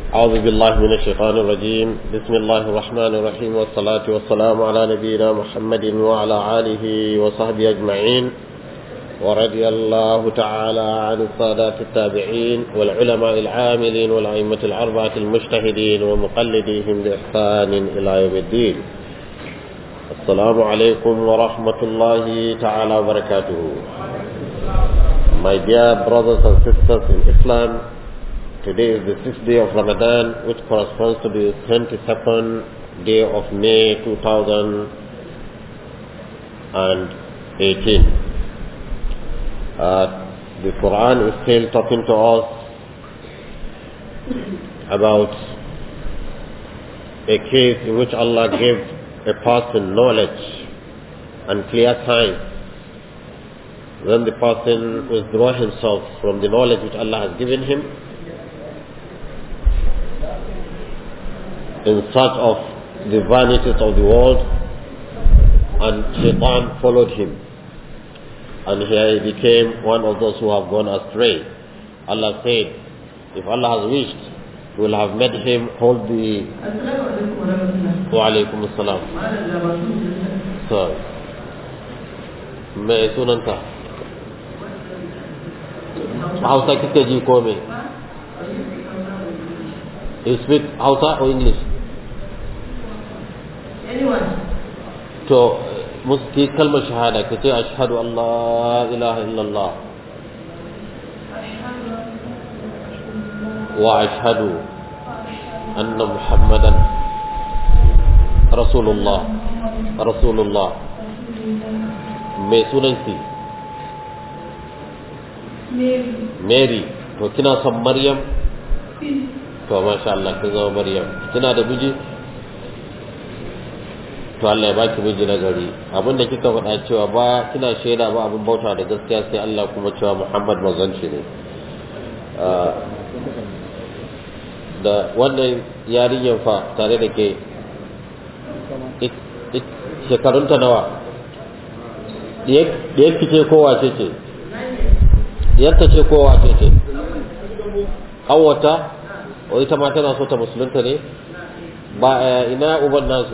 أعوذ بالله من الشيطان الرجيم بسم الله الرحمن الرحيم والصلاة والسلام على نبينا محمد وعلى آله وصحبه أجمعين ورضي الله تعالى عن السادات التابعين والعلماء العاملين والأئمة الأربعة المجتهدين ومقلديهم بإحسان إلى يوم الدين السلام عليكم ورحمة الله تعالى وبركاته My dear brothers and sisters in Islam, today is the sixth day of Ramadan, which corresponds to the 22nd day of May 2018. Uh, the Quran is still talking to us about a case in which Allah gave a person knowledge and clear signs then the person withdraw himself from the knowledge which Allah has given him in search of the vanities of the world and Shaitan followed him and he became one of those who have gone astray. Allah said, if Allah has wished, He will have made him hold the Wa alaikum assalam. So, me sunanka? Hausa kike ji ko me? You speak Hausa or English? Anyone. To muski kalmar shahada ka ce ashhadu an la ilaha illallah wa ashhadu anna muhammadan rasulullah rasulullah mai sunanki Mary. mary to kina son maryam to masha Allah kin zama maryam kina da miji to Allah ya baki miji na gari abinda kika faɗa cewa ba kina shaida ba abin bauta da gaskiya sai Allah kuma cewa Muhammad mazanci ne da wannan yarinyar fa tare da ke shekarunta nawa ɗiyar ce kowa ce ce ɗiyarta ce kowa ce ce ƙanwata o ita ma tana so ta musulunta ne ba ina uban nasu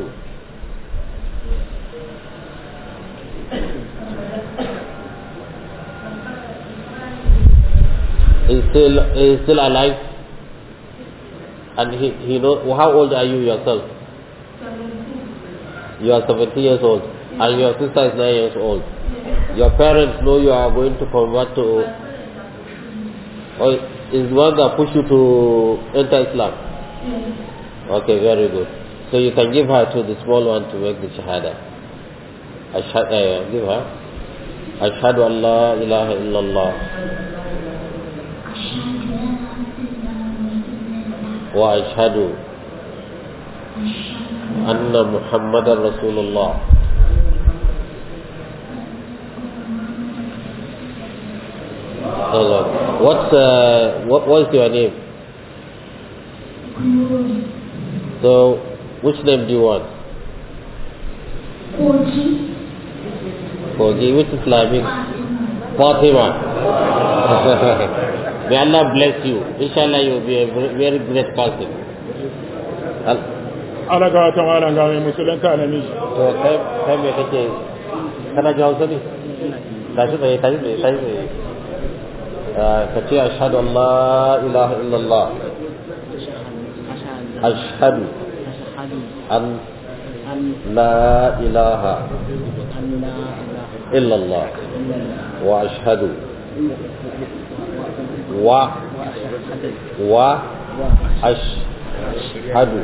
is still is still alive and he he know how old are you yourself you are 17 years old and your sister is 9 years old your parents know you are going to convert to or is the one that push you to enter Islam okay very good so you can give her to the small one to make the shahada Ashhad, uh, give her أشهد أن لا إله إلا الله وأشهد أن محمد رسول الله What's uh, what what's your name? So, which name do you want? Koji. Kogi, which Islamic? Fatima. May Allah bless you. Inshallah, you will be a very very great person. Al- ala ga wata malam ga mai musulunta na miji To kai kai me kake kana ji Hausa ne? Tashi tsaye, tashi tsaye, tashi tsaye. Ah, Ka ce ashhadu an la ilaha illallah. Ashhadu an la ilaha illallah. Wa ashhadu wa wa ashhadu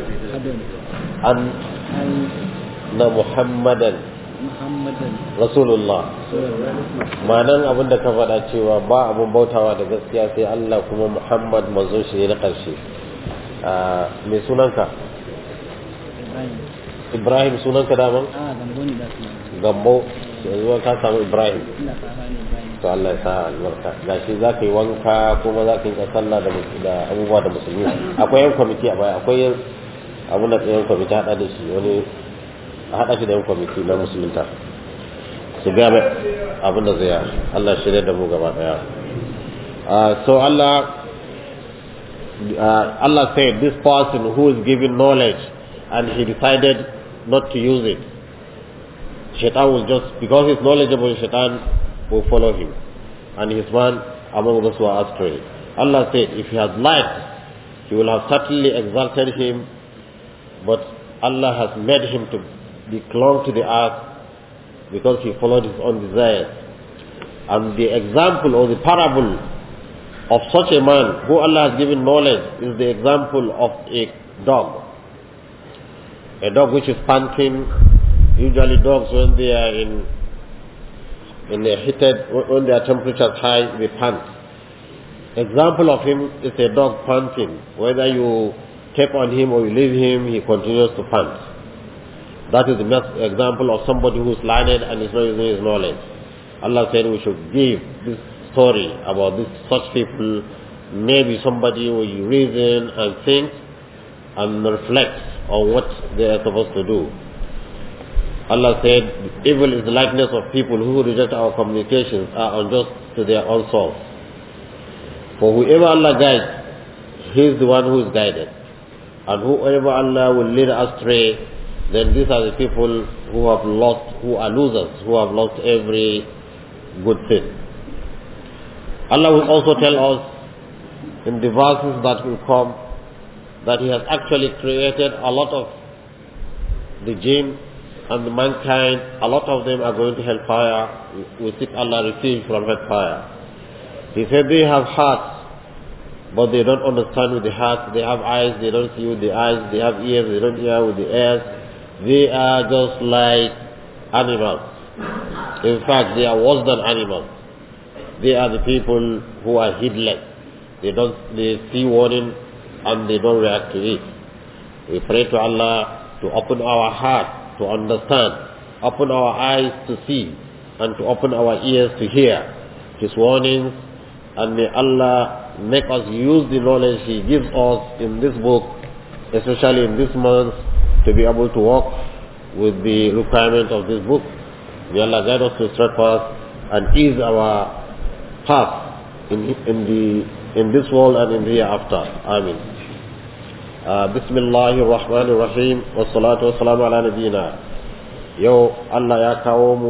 anna muhammadan rasulullah ma'anan abin da ka faɗa cewa ba abin bautawa da gaskiya sai Allah kuma Muhammad manzon shi ne na ƙarshe mai sunanka Ibrahim sunanka daman gambo yanzu ka samu Ibrahim to Allah ya sa albarka gashi za ka yi wanka kuma za ka yi sallah da mus- da abubuwa da musulmi akwai yan kwamiti a baya akwai abu da yan kwamiti haɗa da shi wani a haɗa shi da yan kwamiti na musulunta su ga mai abin da zai yi Allah shirya da mu gaba ɗaya so Allah uh, Allah said, this person who is given knowledge and he decided not to use it, Shaitan will just, because he's knowledgeable, Shaitan will follow him. And he's one among those who are astray. Allah said, if he has liked, he will have certainly exalted him, but Allah has made him to be clung to the earth because he followed his own desires. And the example or the parable of such a man who Allah has given knowledge is the example of a dog. A dog which is panting. Usually dogs when they are in in a heated when their temperature is high they pant. Example of him is a dog panting. Whether you keep on him or you leave him, he continues to pant. That is the best example of somebody who is learned and is not using his knowledge. Allah said we should give this story about this such people. Maybe somebody will reason and think and reflect on what they are supposed to do. Allah said, evil is the likeness of people who reject our communications are unjust to their own souls. For whoever Allah guides, he is the one who is guided. And whoever Allah will lead astray, then these are the people who have lost, who are losers, who have lost every good thing. Allah will also tell us in the verses that will come that He has actually created a lot of the jinn and the mankind, a lot of them are going to hellfire. We seek Allah refuge from hellfire. He said they have hearts, but they don't understand with the heart. They have eyes, they don't see with the eyes. They have ears, they don't hear with the ears. They are just like animals. In fact, they are worse than animals. They are the people who are heedless. They don't, they see warning and they don't react to it. We pray to Allah to open our heart to understand, open our eyes to see, and to open our ears to hear His warnings, and may Allah make us use the knowledge He gives us in this book, especially in this month, to be able to walk with the requirement of this book. May Allah guide us to straight path and ease our path in, in, the, in this world and in the hereafter. Amen. بسم الله الرحمن الرحيم والصلاة والسلام على نبينا يو الله يا كوم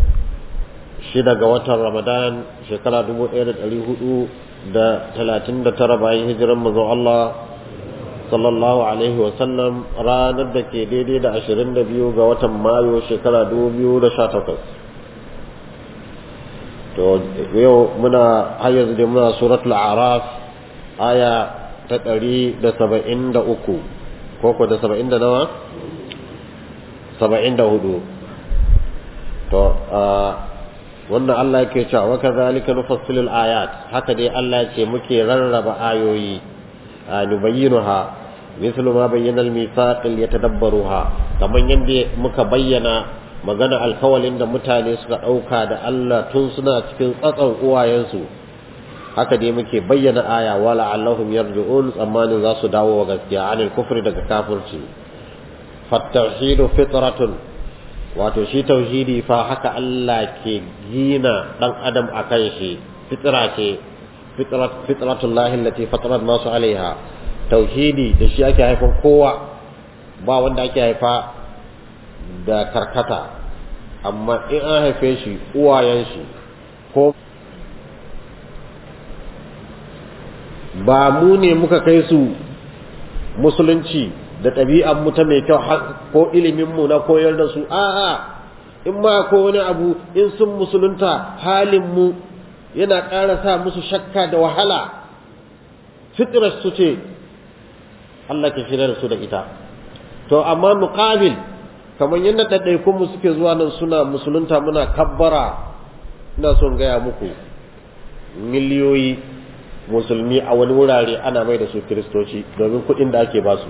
شدا watan Ramadan shekara dubu ɗaya da ɗari hudu da talatin da tara bayan hijiran mazan Allah sallallahu alaihi wasallam ranar da ke daidai da ashirin da biyu ga watan Mayu shekara dubu biyu da sha takwas to yau muna har yanzu dai muna suratul araf aya ta ɗari da saba'in da uku ko ko da saba'in da nawa saba'in da hudu to wannan Allah yake cewa wa kadhalika nufassilul ayat haka dai Allah ce muke rarraba ayoyi nubayyinuha mislu ma bayyana al-mithaq yatadabbaruha kaman yanda muka bayyana magana alkawalin da mutane suka dauka da Allah tun suna cikin tsatsan uwayensu haka dai muke bayyana aya wala allahum yarji'un tsammanin za su dawo wa gaskiya anil kufri daga kafirci fattauhidu fitratun wato shi tauhidi fa haka Allah ke gina dan adam akan shi fitra ce fitrat fitratullahi allati fatara nasu alaiha tauhidi da shi ake haifan kowa ba wanda ake haifa da karkata amma in an haife shi uwayen shi ko ba mu ne muka kai su musulunci da ɗabi'an mu ta mai kyau ko ilimin mu na koyar da su a'a in ma ko wani abu in sun musulunta halin mu yana ƙara sa musu shakka da wahala fitrar su ce Allah ke shirya da su da ita to amma muqabil kamar yadda ɗaiɗaikun mu suke zuwa nan suna musulunta muna kabbara ina son gaya muku miliyoyi musulmi a wani wurare ana mai da su kiristoci domin kuɗin da ake ba su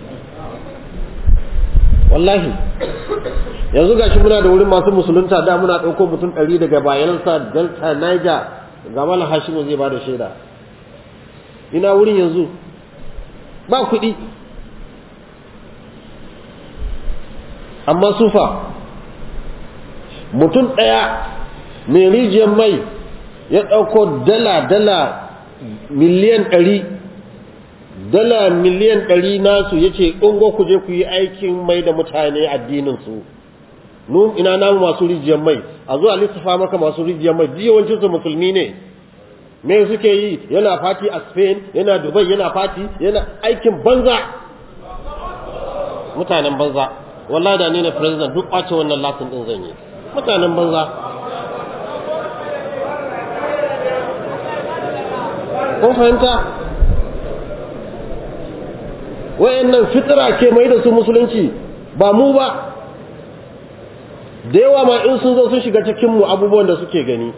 wallahi yanzu gashi muna da wurin masu musulunta da muna ɗauko mutum ɗari daga bayansa delta niger ga mala hashimu zai ba da shaida ina wurin yanzu ba kuɗi amma sufa mutum ɗaya mai rijiyar mai ya ɗauko dala-dala miliyan ɗari dala miliyan ɗari nasu ya ce ungo ku je ku yi aikin mai da mutane addininsu nun ina namu masu rijiyar mai a zuwa lissafa maka masu rijiyar mai duk yawancinsu musulmi ne me suke yi yana fati a spain yana dubai yana fati yana aikin banza mutanen banza wallahi da ni ne president duk ɓace wannan latin ɗin zan yi mutanen banza kun fahimta wayannan fitira ke mai da su musulunci ba mu ba da yawa ma in sun zo sun shiga cikinmu abubuwan da suke gani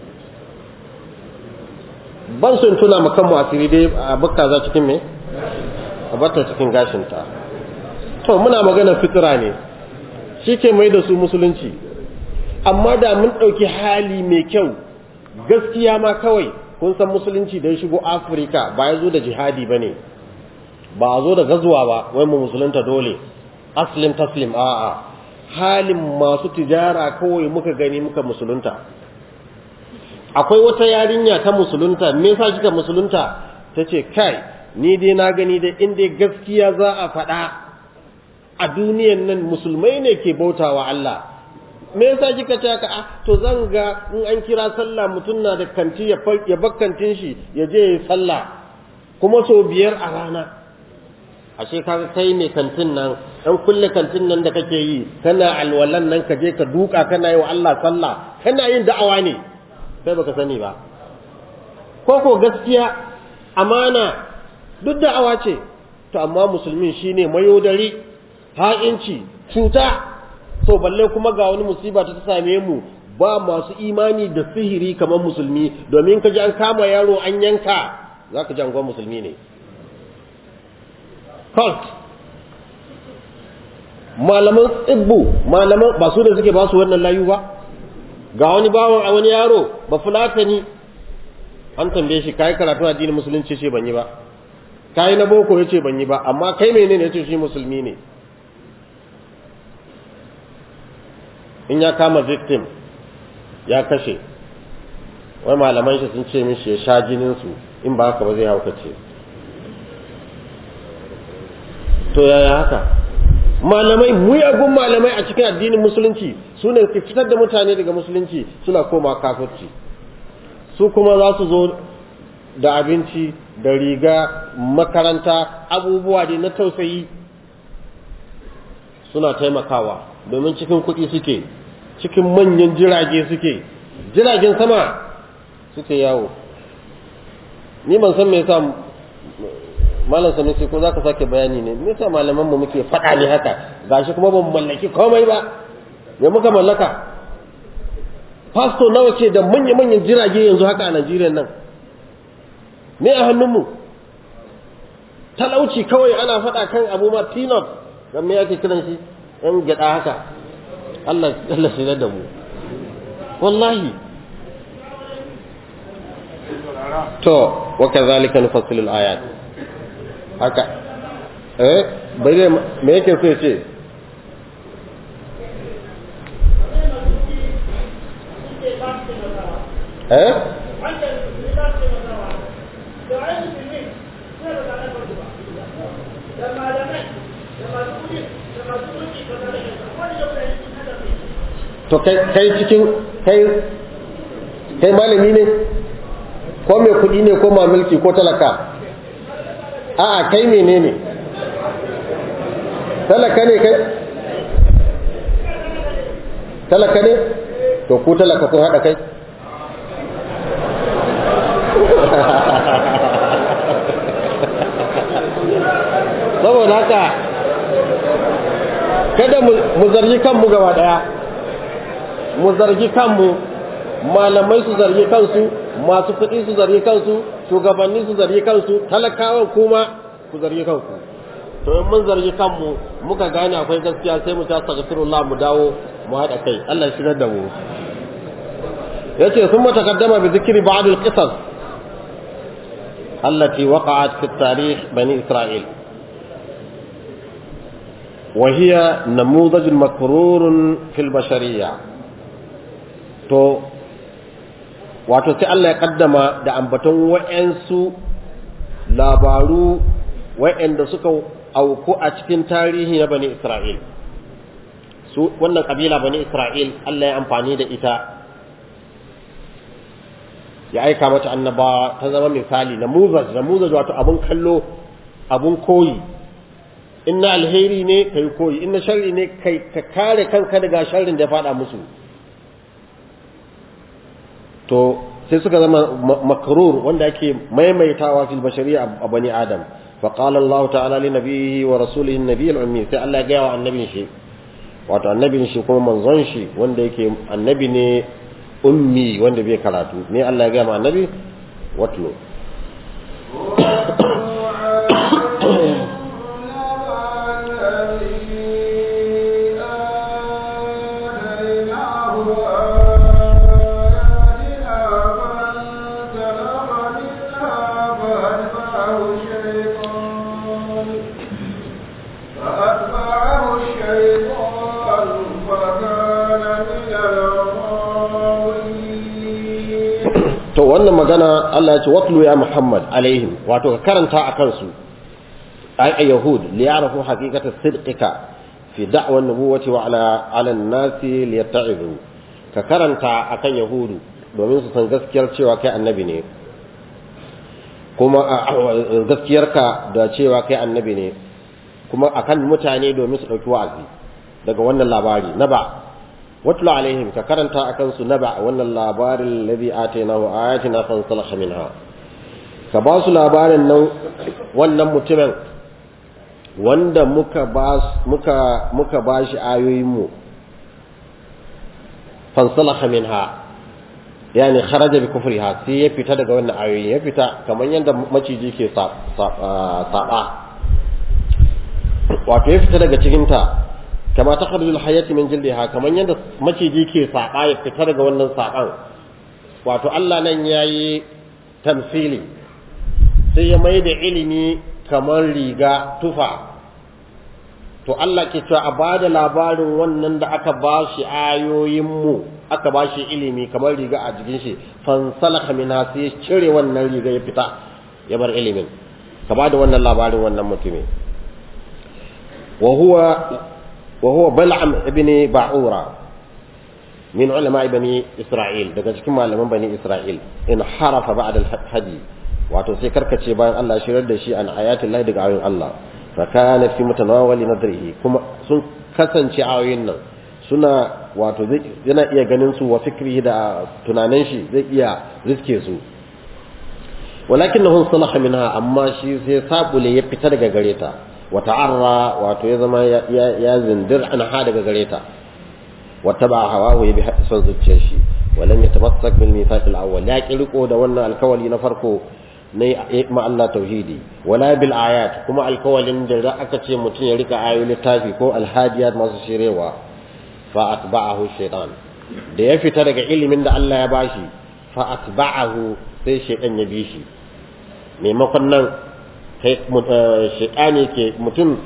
ban sun tuna ma kanmu asiri dai a bukka za cikin me a bata cikin gashinta to muna magana fitira ne shi ke mai da su musulunci amma da mun ɗauki hali mai kyau gaskiya ma kawai kun san musulunci da ya shigo afirka ba ya zo da jihadi ba ne ba a zo da gazuwa ba wai mu musulunta dole aslim taslim a'a halin masu tijara kawai muka gani muka musulunta akwai wata yarinya ta musulunta me yasa kika musulunta tace kai ni dai na gani da inda gaskiya za a faɗa a duniyan nan musulmai ne ke bautawa Allah me yasa kika ce haka to zan ga in an kira sallah mutum na da kanti ya ya bakkantin shi ya je ya sallah kuma so biyar a rana ashe kaga kai ne kantin nan dan kulle kantin nan da kake yi kana alwalan nan ka je ka duka kana yi wa Allah sallah kana yin da'awa ne kai baka sani ba ko ko gaskiya amana duk da'awa ce to amma musulmin shine mayodari ha'inci cuta to balle kuma ga wani musiba ta same mu ba masu imani da sihiri kamar musulmi domin ka ji an kama yaro an yanka zaka ji an musulmi ne cult malaman tsibbu malaman ba su da suke ba su wannan layu ba ga wani bawan a wani yaro ba fulatani an tambaye shi kai karatu addinin musulunci ce ban yi ba kai na boko yace ban yi ba amma kai menene yace shi musulmi ne in ya kama victim ya kashe wai malaman shi sun ce mishi ya sha jinin su in ba haka ba zai haukace to yaya haka malamai muyagun malamai a cikin addinin musulunci su ne ke fitar da mutane daga musulunci suna koma kafirci su kuma za su zo da abinci da riga makaranta abubuwa da na tausayi suna taimakawa domin cikin kuɗi suke cikin manyan jirage suke jiragen sama suke yawo ni ban san me yasa malam sanusi ko zaka sake bayani ne me yasa malaman mu muke faɗa ne haka gashi kuma ban mallaki komai ba me muka mallaka pastor nawa ce da manya manyan jirage yanzu haka a Najeriya nan me a hannunmu talauci kawai ana faɗa kan abu ma peanut dan me yake kiran shi yan gyada haka Allah Allah shi da mu wallahi to wa kadhalika nufassilu al-ayat haka eh bai me yake so ce eh to kai kai cikin kai kai malami ne ko mai kudi ne ko mamulki ko talaka a'a kai menene talaka ne kai talaka ne to ku talaka kun haɗa kai saboda haka kada mu zargi kanmu gaba ɗaya mu zargi kanmu malamai su zargi kansu masu kuɗi su zargi kansu shugabanni su zargi kansu talakawan kuma ku zargi kanku to in mun zargi kanmu muka gane akwai gaskiya sai mu ta astaghfirullah mu dawo mu haɗa kai Allah shi da mu yace sun taqaddama bi dhikri ba'd al-qisas allati waqa'at fi tarikh bani isra'il وهي نموذج مكرور في البشريه to wato sai Allah ya kaddama da ambaton wa'yansu labaru wa'anda suka auku a cikin tarihi na bani Isra'il su wannan kabila bani Isra'il Allah ya amfani da ita ya aika mata annabawa ta zama misali namuzaj namuzaj wato abun kallo abun koyi in na alheri ne kai koyi in na sharri ne kai ka kare kanka daga sharrin da ya fada musu to sai suka zama makrur wanda ake maimaitawa fil bashariya a bani adam fa qala Allah ta'ala li nabiyhi wa rasulihi an-nabiy al-ummi sai Allah ya ga wa annabin shi wato annabin shi kuma manzon shi wanda yake annabi ne ummi wanda bai karatu ne Allah ya ga ma annabi watlo to wannan magana Allah ya ce watlu ya Muhammad alaihim wato ka karanta a kansu ay ay yahud li ya'rafu haqiqata sidqika fi da'wa an-nubuwati wa ala ala an-nasi li yatta'izu ka karanta akan yahudu domin su san gaskiyar cewa kai annabi ne kuma gaskiyarka da cewa kai annabi ne kuma akan mutane domin su dauki wa'azi daga wannan labari na ba watlu alaihim ka karanta akan su naba wannan labarin ladhi atainahu ayatina fansalakha minha ka ba su labarin nan wannan mutumin wanda muka ba muka muka bashi ayoyin mu fansalakha minha yani kharaja bi kufriha sai ya fita daga wannan ayoyi ya fita kamar yadda maciji ke saba wato ya fita daga cikin ta kama ta kharjul hayati min jildiha kaman yadda maciji ke saba ya fita daga wannan saban wato Allah nan yayi tamsili sai ya mai da ilimi kamar riga tufa to Allah ke cewa a bada labarin wannan da aka ba shi ayoyin mu aka ba shi ilimi kamar riga a jikin shi fansalaka minha sai ya cire wannan riga ya fita ya bar ilimin ka bada wannan labarin wannan mutumin wa huwa وهو بلعم ابن باعورة من علماء بني إسرائيل daga cikin malaman bani Isra'il in harafa ba'da al-hadi wato sai karkace bayan Allah shirar da shi an ayatul lahi daga ayoyin Allah fa kana fi mutanawali nadrihi kuma sun kasance ayoyin nan suna wato yana iya ganin su wa fikrihi da tunanin shi zai iya riske su walakinahu salaha minha amma shi sai sabule ya fita daga gareta وتعرى wato ya zama ya zindir an ha daga gare ta wattaba hawahu ya bi son zuciyar shi walam yatamassak bil mithaq al awwal ya kirko da wannan alkawali na farko ne ma Allah tauhidi wala bil ayat kuma alkawalin da aka ce mutum ya rika ayoyi littafi ko alhadiyat masu shirewa fa atba'ahu shaytan da ya fita daga ilimin da Allah ya bashi fa atba'ahu sai shaytan ya bi shi maimakon nan shaitani ke mutum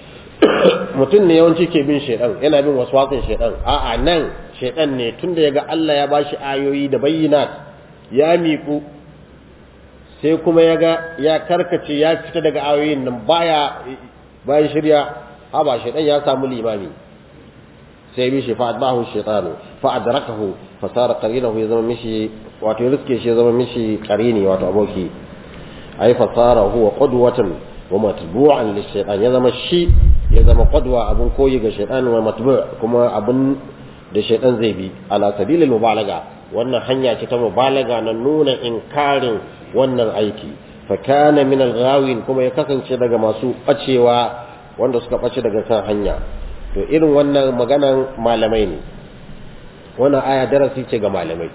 mutum ne yawanci ke bin shaitan yana bin wasu wasan shaitan a'a nan shaitan ne tunda yaga Allah ya bashi ayoyi da bayyinat ya miku sai kuma yaga ya karkace ya fita daga ayoyin nan baya bayan shirya haba shaitan ya samu limami sai bi shi fa adbahu shaitanu fa adrakahu fa sara qarinahu ya zama mishi wato ya riske shi ya zama mishi qarini wato aboki ay fasara huwa qudwatan wa matbu'an lishaytan ya zama shi ya zama qudwa abun koyi ga shaytan wa matbu' kuma abun da shaytan zai bi ala sabilil mubalaga wannan hanya ce ta mubalaga na nuna inkarin wannan aiki fa kana min al-ghawin kuma ya kasance daga masu bacewa wanda suka bace daga kan hanya to irin wannan maganan malamai ne wannan aya darasi ce ga malamai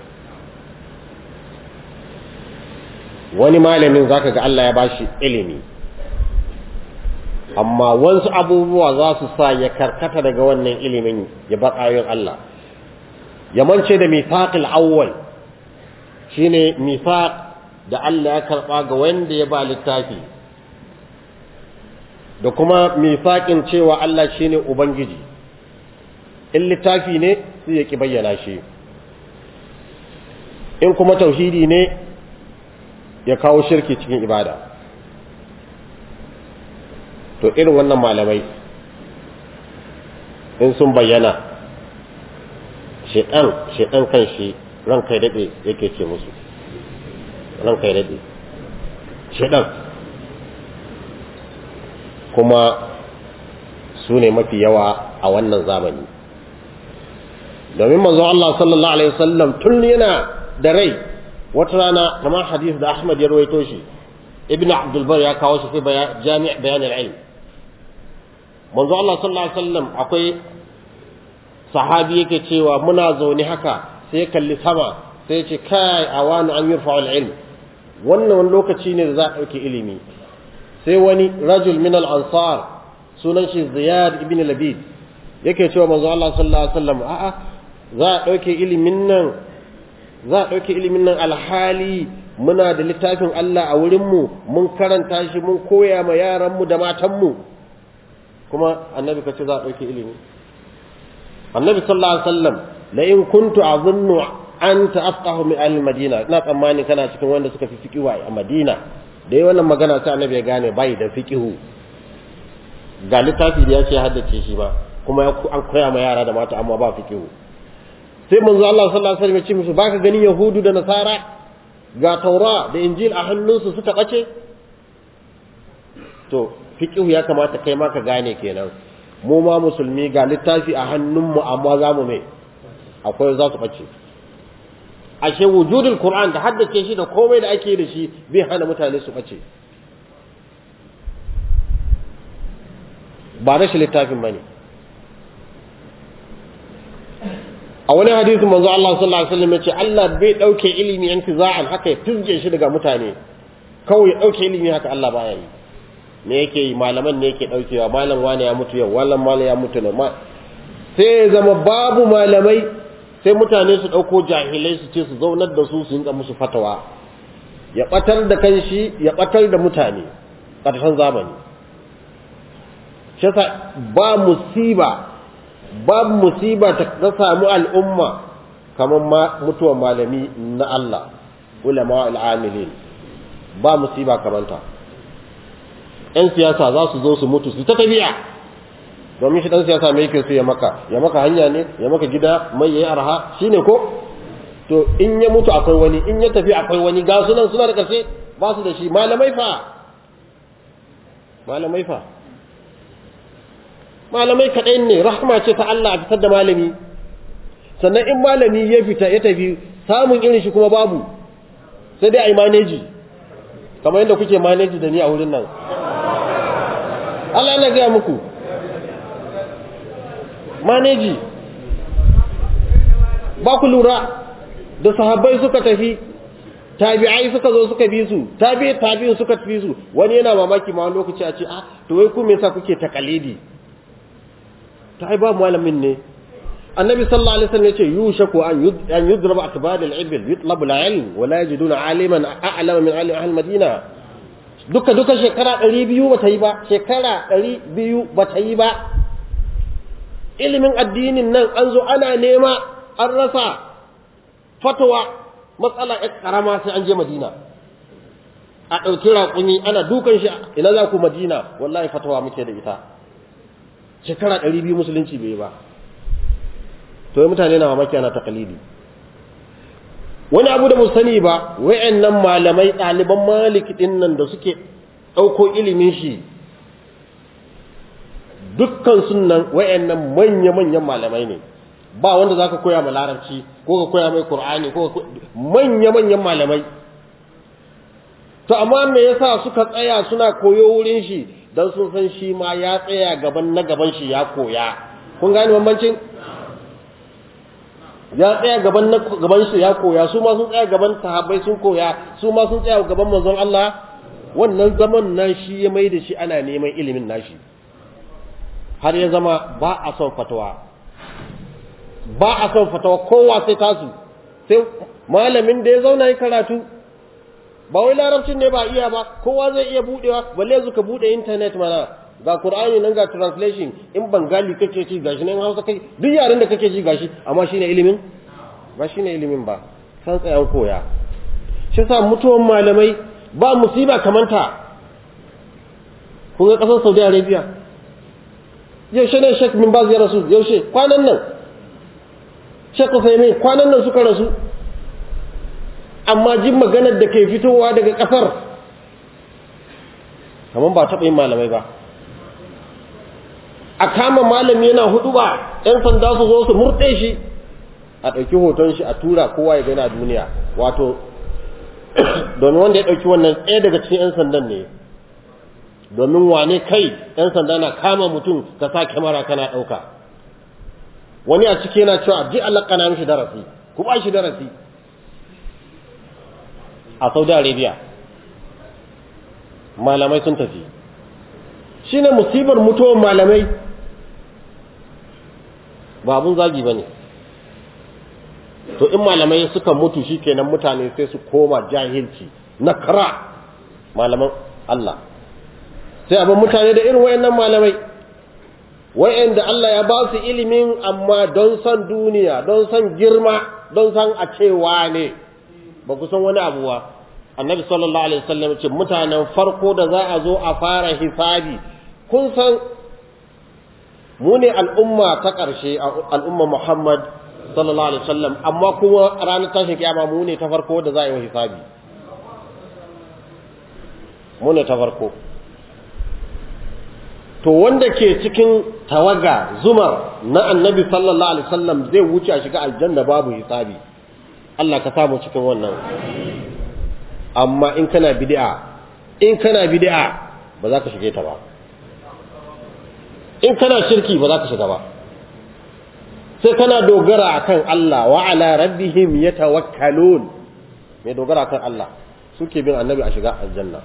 wani malamin zaka ga Allah ya bashi ilimi amma wasu abubuwa za su sa ya karkata daga wannan ilimin ya bar ayoyin Allah ya mance da mithaqil awwal shine mithaq da Allah ya karba ga wanda ya ba littafi da kuma mithaqin cewa Allah shine ubangiji in littafi ne sai ya ki bayyana shi in kuma tauhidi ne ya kawo shirki cikin ibada to irin wannan malamai in sun bayyana shedan shedan kan shi ran kai dade yake ce musu ran kai dade shedan kuma su ne mafi yawa a wannan zamani domin manzo Allah sallallahu alaihi wasallam tun yana da rai wata rana kamar hadith da Ahmad ya rawaito shi Ibn Abdul Bar ya kawo shi fi Jami' Bayan al-Ilm manzo Allah sallallahu alaihi wasallam akwai sahabi yake cewa muna zaune haka sai kalli sama sai ce kai awanu an yurfa al-ilm wannan wani lokaci ne da za a ɗauki ilimi sai wani rajul min al-ansar sunan shi Ziyad ibn Labid yake cewa manzo Allah sallallahu alaihi wasallam a'a za a ɗauke ilimin nan za a ɗauke ilimin nan alhali muna da littafin Allah a wurinmu mun karanta shi mun koya ma yaranmu da matanmu kuma annabi ka ce za a ɗauke ilimi annabi sallallahu alaihi wasallam la in kuntu azunnu anta afqahu min ahli madina ina tsammani kana cikin wanda suka fi fiqihu a madina da yi wannan magana sai annabi ya gane bai da fiqihu ga littafi da ya ce haddace shi ba kuma an koya ma yara da mata amma ba fiqihu sai manzo Allah sallallahu alaihi wasallam ya ce musu baka ganin yahudu da nasara ga taura da injil a hannunsu suka bace to fiqhu ya kamata kai ma ka gane kenan mu ma musulmi ga littafi a hannunmu amma za mu mai akwai za su bace ashe wujudul qur'an da haddace shi da komai da ake da shi bai hana mutane su bace ba rashin littafin bane a wani hadisi manzo Allah sallallahu alaihi wasallam yace Allah bai dauke ilimi intiza'an haka ya fizge shi daga mutane kawai ya dauke ilimi haka Allah baya yi me yake yi malaman ne yake daukewa malam wani ya mutu yau wallan malam ya mutu ne sai ya zama babu malamai sai mutane su dauko jahilai su ce su zaunar da su su yinka musu fatawa ya batar da kanshi ya batar da mutane ƙarshen zamani shi ba musiba babu musiba ta samu al'umma kamar mutuwar malami na Allah ulama al'amilin ba musiba kamanta ‘yan siyasa za su zo su mutu su ta tafiya domin shi ɗan siyasa mai yake su ya maka ya maka hanya ne ya maka gida mai ya yi arha shi ne ko to in ya mutu akwai wani in ya tafi akwai wani ga sunan suna da ƙarshe ba su da shi malamai fa malamai fa malamai kaɗai ne rahama ce ta Allah a fitar da malami sannan in malami ya fita ya tafi samun irin shi kuma babu sai dai a yi maneji kamar yadda kuke maneji da ni a wurin nan Allah na gaya muku maneji ba ku lura da sahabbai suka tafi tabi'ai suka zo suka bi su tabi'i tabi'in suka tafi su wani yana mamaki ma wani lokaci a ce ah to wai ku me yasa kuke takalidi ta ai babu malamin ne annabi sallallahu alaihi wasallam yace yushaku an an yudraba akbad al-ibil yutlabu al-ilm wa la yajiduna aliman a'lama min alim ahli madina duka duka shekara 200 bata yi ba shekara 200 bata yi ba ilimin addinin nan an zo ana nema an rasa fatawa matsala ya karama sai an je madina a ɗauki raƙumi ana dukan shi ina za ku madina wallahi fatawa muke da ita shekara ɗari biyu musulunci bai ba to yi mutane na mamaki ana takalidi wani abu da mu sani ba wayannan malamai ɗaliban maliki ɗin nan da suke ɗauko ilimin shi dukkan sunan wayannan manya-manyan malamai ne ba wanda za ka koya ma larabci ko ka koya mai qur'ani ko manya-manyan malamai to amma me yasa suka tsaya suna koyo wurin shi dan sun san shi ma ya tsaya gaban na gaban shi ya koya kun gane bambancin ya tsaya gaban na gaban shi ya koya su ma sun tsaya gaban sahabbai sun koya su ma sun tsaya gaban manzon Allah wannan zaman nan shi ya mai da shi ana neman ilimin nashi har ya zama ba a son fatawa ba a son fatawa kowa sai tasu sai malamin da ya zauna yi karatu ba wai larabcin ne ba iya ba kowa zai iya budewa balle yanzu ka bude internet mana ga qur'ani nan ga translation in bangali kake ci gashi nan hausa kai duk yaren da kake ji gashi amma shine ilimin ba shine ilimin ba san tsayan koya shi yasa mutuwan malamai ba musiba kamanta kun ga ƙasar saudi arabia yaushe ne shek min baz ya rasu yaushe kwanan nan shek usaimin kwanan nan suka rasu amma jin maganar da ke fitowa daga ƙasar kamar ba taɓa yin malamai ba a kama malami yana hudu ba ‘yan sanda su zo su murɗe shi a ɗauki hoton shi a tura kowa ya gani a duniya wato domin wanda ya ɗauki wannan ɗaya daga cikin ‘yan sandan ne domin wane kai ‘yan sanda na kama mutum ka sa kyamara kana ɗauka wani a ciki yana cewa ji Allah kana mishi darasi ku ba shi darasi a saudi arabia malamai sun tafi shine musibar mutuwar malamai ba abun zagi ba ne to in malamai suka mutu shi kenan mutane sai su koma jahilci na kara malaman Allah sai abin mutane da irin wayannan malamai wayanda Allah ya ba su ilimin amma don san duniya don san girma don san a cewa ne ba ku san wani abu ba annabi sallallahu alaihi wasallam ce mutanen farko da za a zo a fara hisabi kun san mu ne al'umma ta ƙarshe al'umma Muhammad sallallahu alaihi wasallam amma kuma ranar tashin kiyama mu ne ta farko da za a yi hisabi mu ne ta farko to wanda ke cikin tawaga zumar na annabi sallallahu alaihi wasallam zai wuce a shiga aljanna babu hisabi Allah ka samu cikin wannan amma in kana bid'a in kana bid'a ba za ka shige ta ba in kana shirki ba za ka shiga ba sai kana dogara akan Allah wa ala rabbihim yatawakkalun mai dogara akan Allah suke bin annabi a shiga aljanna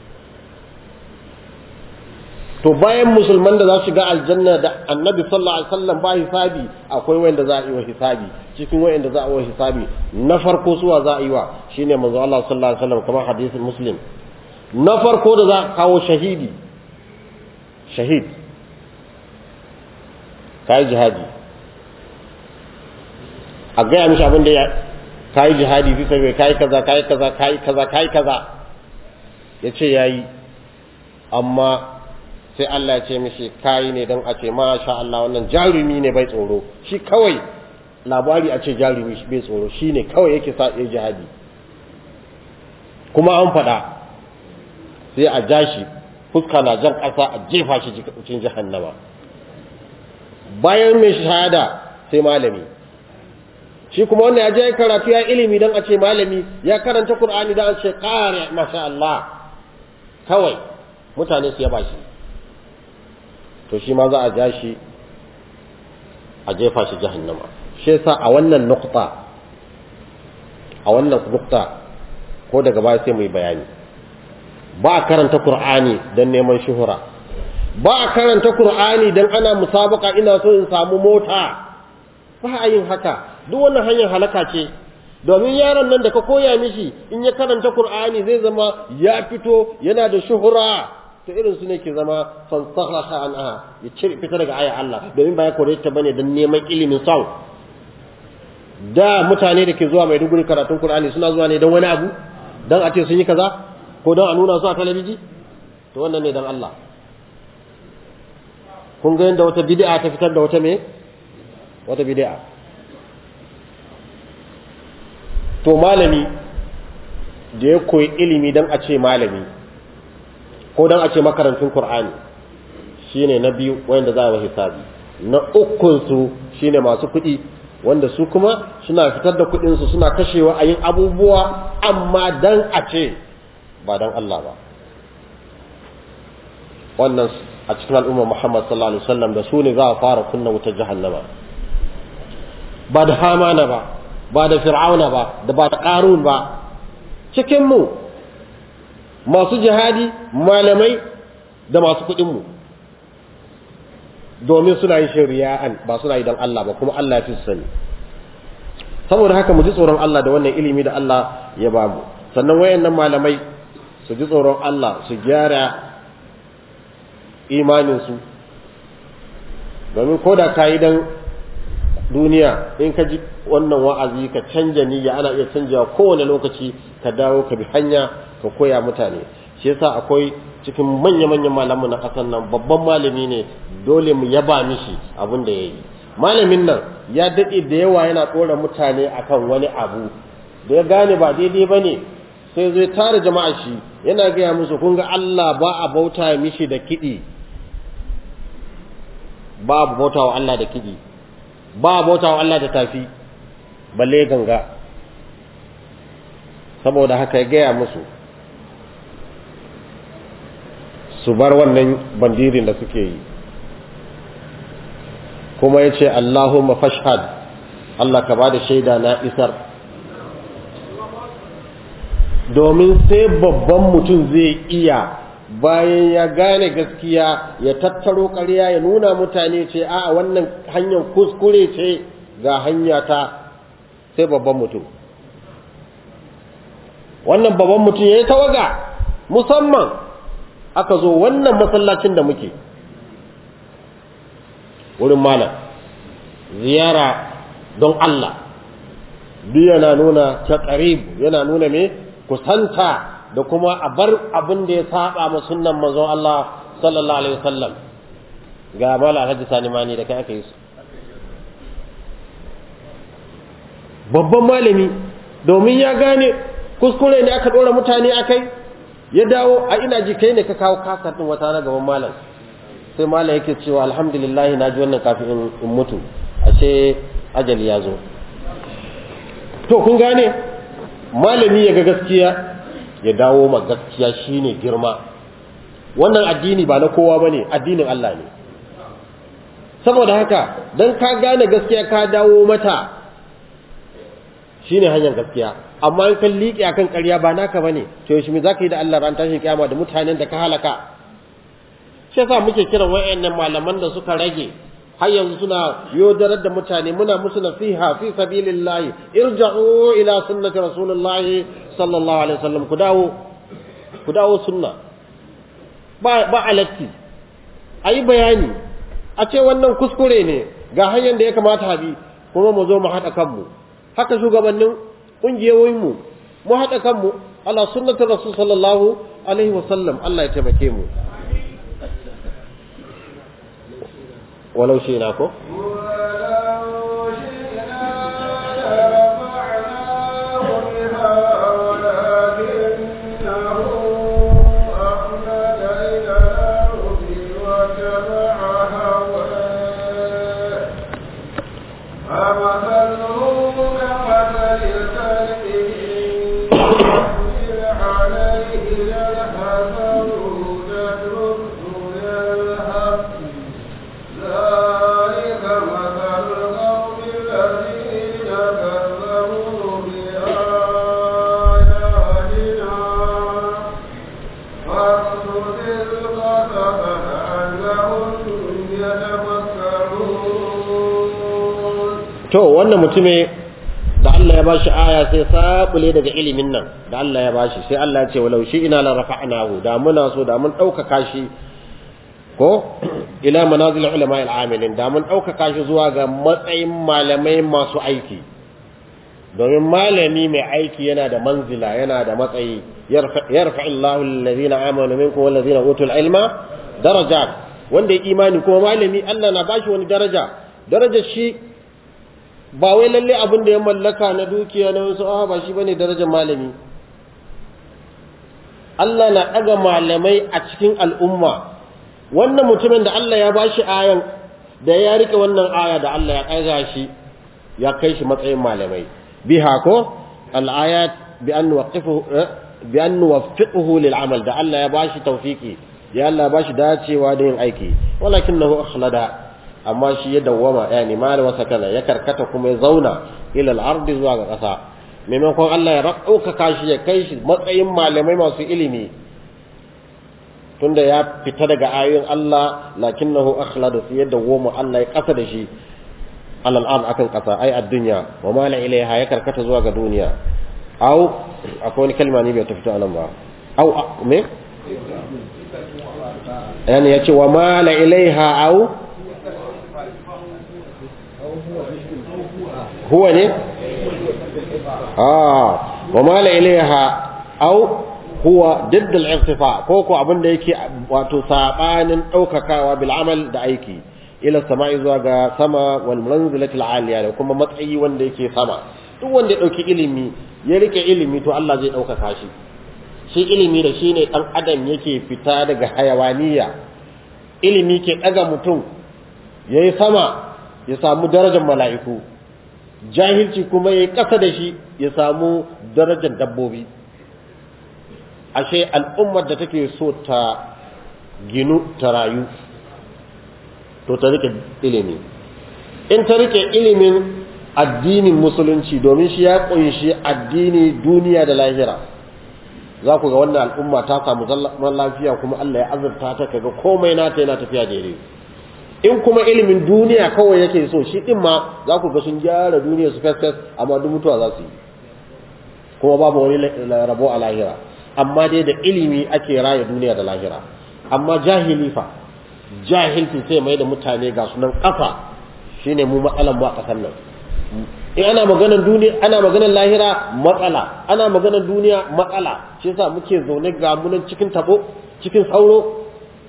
to bayan musulman da za su shiga aljanna da annabi sallallahu alaihi wasallam ba hisabi akwai wanda za a yi wa hisabi cikin wanda za a yi wa hisabi na farko suwa za a yi wa shine manzo Allah sallallahu alaihi wasallam kamar hadisin muslim na farko da za a kawo shahidi shahid kai jihadi a gaya mishi abin da ya kai jihadi fi sabai kai kaza kai kaza kai kaza kai kaza yace yayi amma sai Allah ya ce mishi kayi ne don a ce masha Allah wannan jarumi ne bai tsoro shi kawai labari a ce jarumi bai tsoro shi ne kawai yake sa ya jihadi kuma an faɗa sai a ja shi fuska na jan ƙasa a jefa shi cikin jahannama bayan mai shahada sai malami shi kuma wannan ya je karatu ya ilimi don a ce malami ya karanta Qur'ani don a ce ƙare masha Allah kawai mutane su yaba shi to shi ma za a ja shi a jefa shi jahannama shi yasa a wannan nukta a wannan nukta ko daga baya sai mu yi bayani ba a karanta qur'ani don neman shuhura ba a karanta qur'ani don ana musabaka ina so in samu mota ba a yin haka duk wannan hanyar halaka ce domin yaron nan da ka koya mishi in ya karanta qur'ani zai zama ya fito yana da shuhura to irin su ne ke zama fansaha anha ya cire fita daga aya Allah domin ba ya kore ta bane don neman ilimin sau da mutane da ke zuwa mai duguri karatun Qur'ani suna zuwa ne don wani abu don a ce sun yi kaza ko don a nuna su a talabiji to wannan ne don Allah kun ga yadda wata bid'a ta fitar da wata me wata bid'a to malami da ya koyi ilimi don a ce malami ko don a ce makarantun Kur'ani shine na biyu wanda za a yi hisabi na ukunsu shine masu kuɗi wanda su kuma suna fitar da kuɗinsu suna kashewa a yin abubuwa amma dan a ce ba dan Allah ba wannan a cikin al'ummar Muhammad sallallahu alaihi wasallam da su ne za a fara kunna wutar jahannama ba da hamana ba ba da fir'auna ba da ba da qarun ba cikin mu masu jihadi malamai da masu kuɗinmu domin suna yin shari'an ba suna yi don Allah ba kuma Allah ya fi sani saboda haka mu ji tsoron Allah da wannan ilimi da Allah ya ba mu sannan wayannan malamai su ji tsoron Allah su gyara imaninsu domin ko da ka yi don duniya in ka ji wannan wa'azi ka canja niyya ana iya canjawa kowane lokaci ka dawo ka bi hanya ka koya mutane shi yasa akwai cikin manya-manyan malamu na ƙasar nan babban malami ne dole mu yaba mishi abin da ya yi malamin nan ya daɗe da yawa yana ɗora mutane akan wani abu da ya gane ba daidai ba ne sai zai tara jama'a shi yana gaya musu kun ga Allah ba a bauta mishi da kiɗi ba a bauta wa Allah da kiɗi ba a bauta wa Allah da tafi balle ganga saboda haka ya gaya musu su bar wannan bandirin da suke yi kuma ya ce Allahumma fashhad Allah ka ba da shaida na isar domin sai babban mutum zai iya bayan ya gane gaskiya ya tattaro ƙarya ya nuna mutane ce a wannan hanyar kuskure ce ga hanya ta sai babban mutum wannan babban mutum ya yi tawaga musamman aka zo wannan masallacin da muke wurin malam ziyara don Allah duk yana nuna ta yana nuna me kusanta da kuma a bar abin da ya saba ma sunnan manzon Allah sallallahu alaihi wasallam ga mala alhaji sani mani da kai aka yi su babban malami domin ya gane kuskure ne aka dora mutane akai ya dawo a ina ji kai ne ka kawo kasar din wata na gaban malam sai malam yake cewa alhamdulillah na ji wannan kafin in mutu ashe ajali ya zo to kun gane malami ya ga gaskiya ya dawo ma gaskiya shine girma wannan addini ba na kowa bane addinin Allah ne saboda haka dan ka gane gaskiya ka dawo mata shine hanyar gaskiya amma in kan liƙe akan ƙarya ba naka bane to yaushe me zaka yi da Allah ran tashin kiyama da mutanen da ka halaka shi yasa muke kiran wayannan malaman da suka rage har yanzu suna yodarar da mutane muna musu nasiha fi sabilillahi irja'u ila sunnati rasulillahi sallallahu alaihi wasallam ku dawo ku dawo sunna ba ba alatti ayi bayani a ce wannan kuskure ne ga hanyar da ya kamata bi kuma mu zo mu haɗa kanmu haka shugabannin ƙungiyoyinmu mu haɗa kanmu ala sunnatar rasul sallallahu alaihi wasallam Allah ya taimake mu walau shi na ko to wannan mutume da Allah ya bashi aya sai sabule daga ilimin nan da Allah ya bashi sai Allah ya ce walau shi ina la rafa'nahu da muna so da mun ɗaukaka shi ko ila manazil ulama al-amilin da mun ɗaukaka shi zuwa ga matsayin malamai masu aiki domin malami mai aiki yana da manzila yana da matsayi yarfa Allahu alladhina amanu minkum wal ladhina utul ilma darajat wanda ya imani kuma malami Allah na bashi wani daraja darajar shi ba wai lalle abin da ya mallaka na dukiya na wasu ah ba shi bane darajar malami Allah na ɗaga malamai a cikin al'umma wannan mutumin da Allah ya bashi ayan da ya rike wannan aya da Allah ya ƙaga shi ya kai shi matsayin malamai biha ko al-ayat bi an nuwaqqifuhu bi an nuwaffiquhu lil amal da Allah ya bashi tawfiki ya Allah ya bashi dacewa da yin aiki walakinahu akhlada amma shi ya dawwama yani mali wasa kana ya karkata kuma ya zauna ila al-ardi zuwa ga ƙasa maimakon Allah ya ɗaukaka shi ya kai shi matsayin malamai masu ilimi tunda ya fita daga ayoyin Allah lakinnahu akhlada sai ya dawwama Allah ya ƙasa da shi alal ard akan ƙasa ai ad-dunya wa mala ilaiha ya karkata zuwa ga duniya au akwai wani kalma ne bai ta fito anan ba au me yani yace wa mala ilaiha au huwa ne ah wa mala ilaiha au huwa didd al-irtifa ko ko abin da yake wato sabanin daukakawa bil amal da aiki ila sama'i zuwa ga sama wal manzilati al-aliya da kuma matsayi wanda yake sama duk wanda ya dauki ilimi ya rike ilimi to Allah zai daukaka shi shi ilimi da shine dan adam yake fita daga hayawaniya ilimi ke daga mutum yayi sama ya samu darajar mala'iku jahilci kuma yayi kasa da shi ya samu darajar dabbobi ashe al'ummar da take so ta ginu ta rayu to ta rike ilimi in ta rike ilimin addinin musulunci domin shi ya kunshi addini duniya da lahira za ku ga wannan al'umma ta samu zaman lafiya kuma Allah ya azurta ta kaga komai nata yana tafiya daidai in kuma ilimin duniya kawai yake so shi din ma za ku ga sun gyara duniya su fes amma duk mutuwa za su yi kuma babu wani rabo a lahira amma dai da ilimi ake raya duniya da lahira amma jahili fa jahilci sai mai da mutane ga sunan kafa shine mu matsalan mu a kasar nan in ana maganar duniya ana maganar lahira matsala ana maganar duniya matsala shi yasa muke zaune ga munan cikin tabo cikin sauro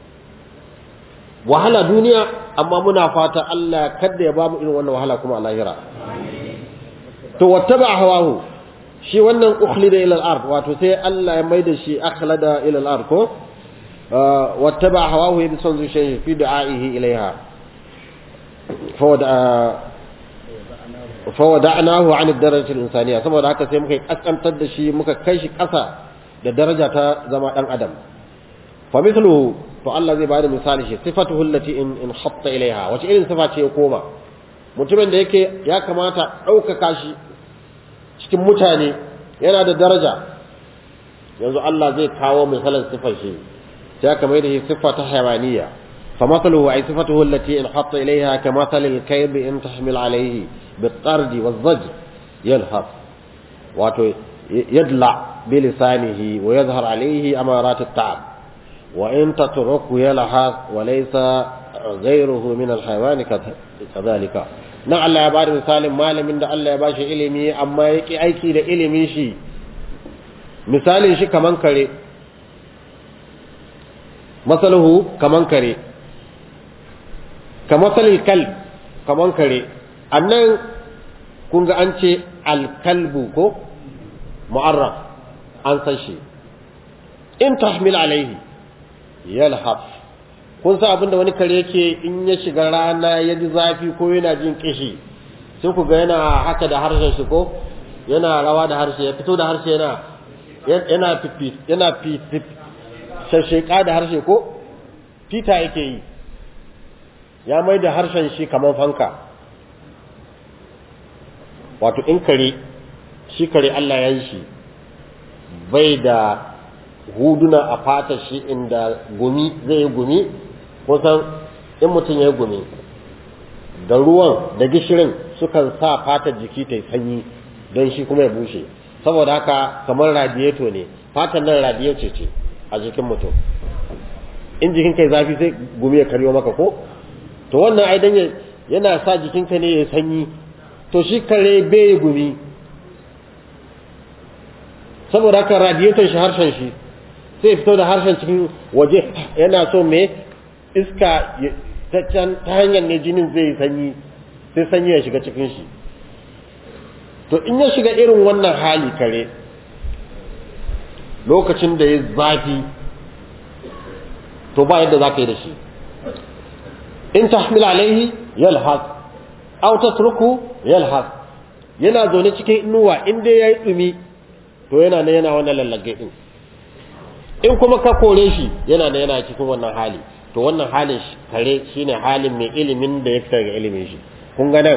wahala duniya amma muna fata Allah kada ya bamu irin wannan wahala kuma a lahira to wattaba hawahu shi wannan ukhlida ila al-ard wato sai Allah ya maida shi akhlada ila al-ard ko wattaba hawahu yabi son zuciyar fi da'ihi ilaiha fa wada'nahu 'an ad-darajati al-insaniyya saboda haka sai muka kaskantar da shi muka kai shi kasa da daraja ta zama dan adam fa mithluhu to Allah zai bada misali shi sifatuhu allati in in hatta ilaiha wace irin sifa ce ya koma mutumin da yake ya kamata ɗaukaka shi cikin mutane yana da daraja yanzu Allah zai kawo misalin sifar shi sai aka mai da shi siffa ta hayawaniya fa masaluhu ay sifatuhu allati in hatta ilayha ka masalil kayb in tahmil alayhi bitardi wazaj yalhaf wato yadla bi lisanihi wa yadhhar alayhi amarat at-ta'ab wa in tatruku yalhaf wa laysa ghayruhu min al-hayawan kadhalika nan Allah ya ba da misalin malamin da Allah ya ba shi ilimi amma ya ƙi aiki da ilimin shi misalin shi kaman kare masaluhu kaman kare kamasalin kal kaman kare annan kun ga an ce alkalbu ko mu'arraf an san shi in tahmil alaihi yalhaf kun sa abinda wani kare yake in ya shiga rana ya ji zafi ko yana jin kishi sai ku ga yana haka da harshen shi ko yana rawa da harshe ya fito da harshe yana yana fifi yana fifi shasheka da harshe ko fita yake yi ya mai da harshen shi kamar fanka wato in kare shi kare Allah ya yi shi bai da huduna a fata shi inda gumi zai yi gumi kusan in mutum ya yi gumi da ruwan da gishirin sukan sa fatar jiki ta yi sanyi don shi kuma ya bushe saboda haka kamar radiyeto ne fatan nan radiyeto ce a jikin mutum in jikin kai zafi sai gumi ya karyo maka ko to wannan ai dan yana sa jikinka ne ya sanyi to shi kare bai gumi saboda haka radiyeton shi harshen shi sai fito da harshen cikin waje yana so me iska ta hanyar ne jinin zai yi sanyi sai sanyi ya shiga cikin shi to in ya shiga irin wannan hali kare lokacin da ya zafi to ba yadda za ka yi da shi in tahmil alaihi yalhas aw tatruku yalhas yana zaune cikin inuwa in dai yayi dumi to yana ne yana wannan lallage din in kuma ka kore shi yana ne yana cikin wannan hali to wannan halin kare shine halin mai ilimin da ya fita daga ilimin shi kun ga nan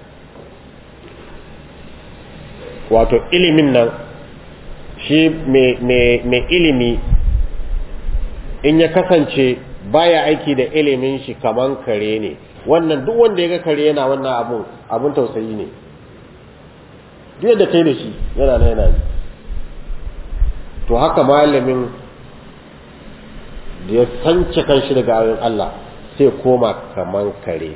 wato ilimin nan shi mai ilimi in ya kasance baya aiki da ilimin shi kaman kare ne wannan duk wanda ya ga kare yana wannan abun abun tausayi ne duk yadda kai da shi yana na yana to haka malamin da ya sance kanshi daga ayoyin Allah sai koma kaman kare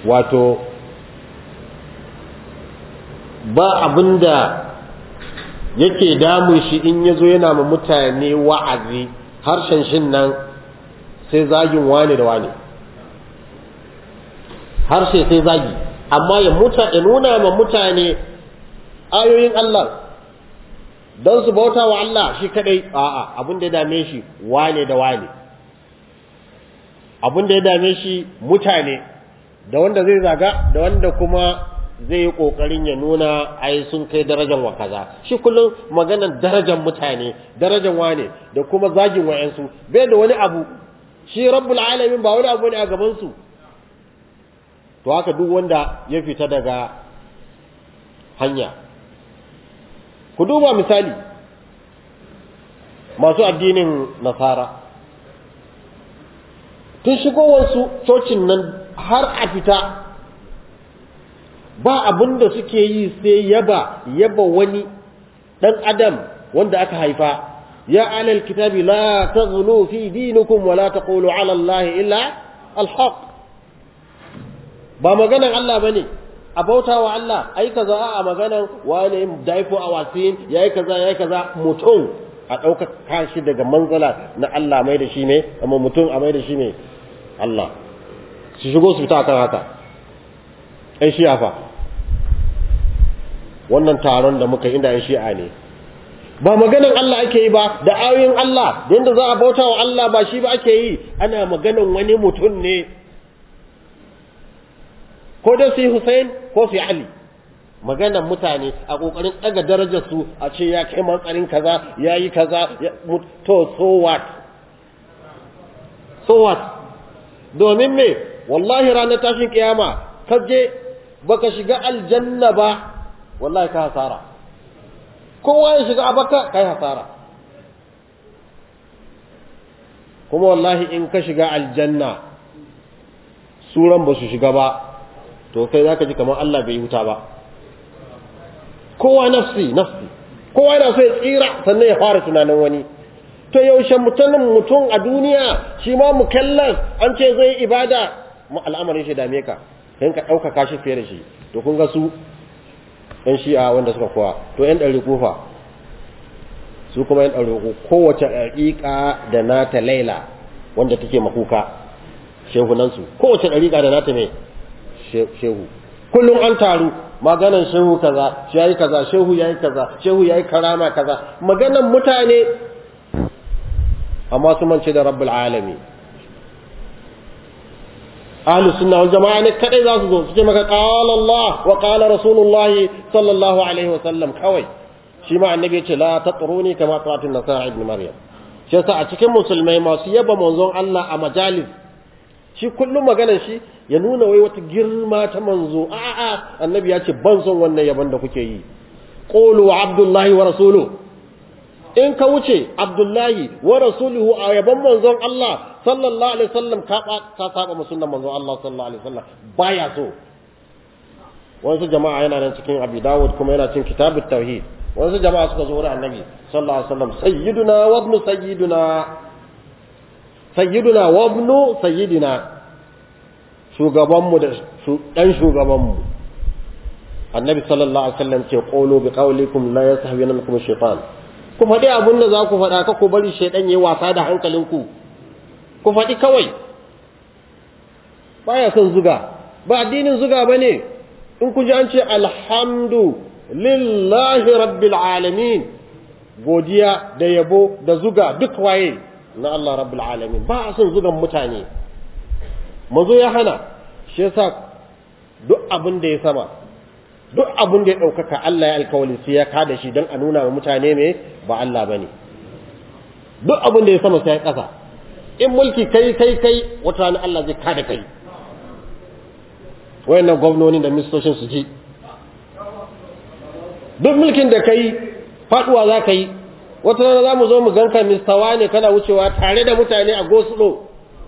wato ba abinda yake damun shi in ya zo yana ma mutane wa'azi harshen shin nan sai zagin wane da wane harshe sai zagi amma ya nuna ma mutane ayoyin Allah don su bauta wa Allah shi kadai a'a abin da ya dame shi wane da wane abin da ya dame shi mutane da wanda zai zaga da wanda kuma zai yi kokarin ya nuna ai sun kai darajar wa kaza shi kullum maganar darajar mutane darajar wane da kuma zagin wayansu bai da wani abu shi rabbul alamin ba wani abu ne a gaban su to haka duk wanda ya fita daga hanya ku duba misali masu addinin nasara tun shigowarsu cocin nan har a fita ba abin da suke yi sai yaba yaba wani ɗan adam wanda aka haifa ya alal kitabi la taghlu fi dinikum wa la taqulu ala allahi illa alhaq ba maganan Allah bane a bauta wa Allah ai kaza a maganan wani daifo a wasin yayi kaza yayi kaza mutum a ɗauka kashi daga manzala na Allah mai da shi ne amma mutum a mai da shi ne Allah su shigo su fita kan haka ai shi'a fa wannan taron da muka inda ai shi'a ne ba maganan Allah ake yi ba da ayoyin Allah da yadda za a bauta wa Allah ba shi ba ake yi ana maganan wani mutum ne ko da su Hussein ko su Ali maganan mutane a kokarin daga darajar su a ce ya kai matsarin kaza yayi kaza to so what so what domin me wallahi ranar tashin kiyama kaje baka shiga aljanna ba wallahi ka hasara kowa ya shiga abaka kai hasara kuma wallahi in ka shiga aljanna suran ba su shiga ba to kai zaka ji kamar Allah bai huta ba kowa nafsi nafsi kowa yana so ya tsira sannan ya fara tunanin wani to yaushe mutumin mutum a duniya shi ma mukallas an ce zai ibada al'amarin shi dame ka kan ka ɗaukaka shi fiye da shi to kun ga su ɗan shi'a wanda suka kowa to ‘yan ɗari kufa su kuma ‘yan ɗari kowace ɗariƙa da nata laila wanda take makuka shehunansu kowace ɗariƙa da nata mai shehu kullum an taru maganan shehu kaza shi yayi kaza shehu yayi kaza shehu yayi karama kaza maganan mutane amma su mance da rabbul alamin ahlu sunna wal jama'a ne kadai za su zo su ce maka qala Allah wa qala rasulullahi sallallahu alaihi wa sallam kawai shi ma annabi ya ce la tatruni kama tatin nasara ibn maryam shi yasa a cikin musulmai masu yaba manzon Allah a majalis shi kullum maganar shi ya nuna wai wata girma ta manzo a'a annabi ya ce ban son wannan yaban da kuke yi qulu abdullahi wa rasuluhu in ka wuce abdullahi wa rasuluhu a yaban manzon Allah sallallahu alaihi wasallam ka ka saba mu sunnan manzon Allah sallallahu alaihi wasallam baya so wasu jama'a yana nan cikin Abi Dawud kuma yana cikin kitabut tauhid wasu jama'a suka zo wurin annabi sallallahu alaihi wasallam sayyiduna wa ibnu sayyiduna sayyiduna wa ibnu sayyidina shugabanmu da dan shugabanmu annabi sallallahu alaihi wasallam ce qulu bi qawlikum la yasahwinakum shaytan ku faɗi abin da za ku faɗa ka ku bari shaidan yayi wasa da hankalinku ku faɗi kawai baya son zuga ba addinin zuga bane in ku ji an ce alhamdu lillahi rabbil alamin godiya da yabo da zuga duk waye na Allah rabbil alamin ba a son zugan mutane mazo ya hana shi yasa duk abin da ya sama duk abin da ya ɗaukaka Allah ya alkawali sai ya kada shi don a nuna wa mutane me ba Allah ba ne duk abin da ya sama sai ya ƙasa in mulki kai kai kai wata rana Allah zai kada kai wayannan gwamnoni da ministocin su ji duk mulkin da kai faduwa za ka yi wata rana za mu zo mu ganka mistawa ne kana wucewa tare da mutane a gosulo